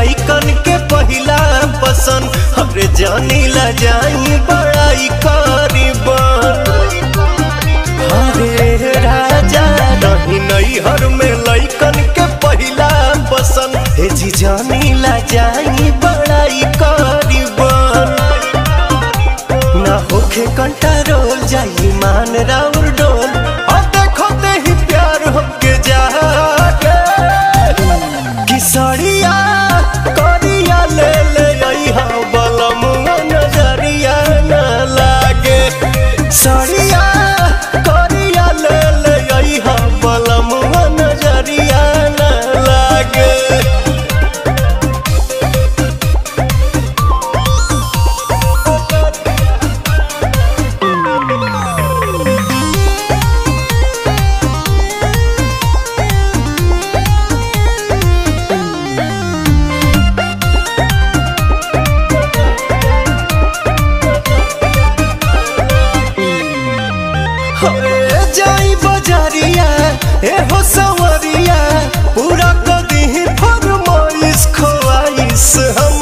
लइकन के पहिला पसंद अरे जानी ला जाई बड़ाई करीबन हरे राजा नहीं नहीं हर में लइकन के पहिला पसंद हे जी जानी ला जाई बड़ाई करीबन ना होखे कंट्रोल जाई मान राउर डोल और देखो ते ही प्यार हमके जागे किसरिया करिया ले ले आई हा बलम नजरिया न लागे सरिया करिया ले ले आई हा बलम नजरिया न लागे हरे जाई बजारिया ए हो सवरिया पूरा कदी फरमाइश खोआइश हम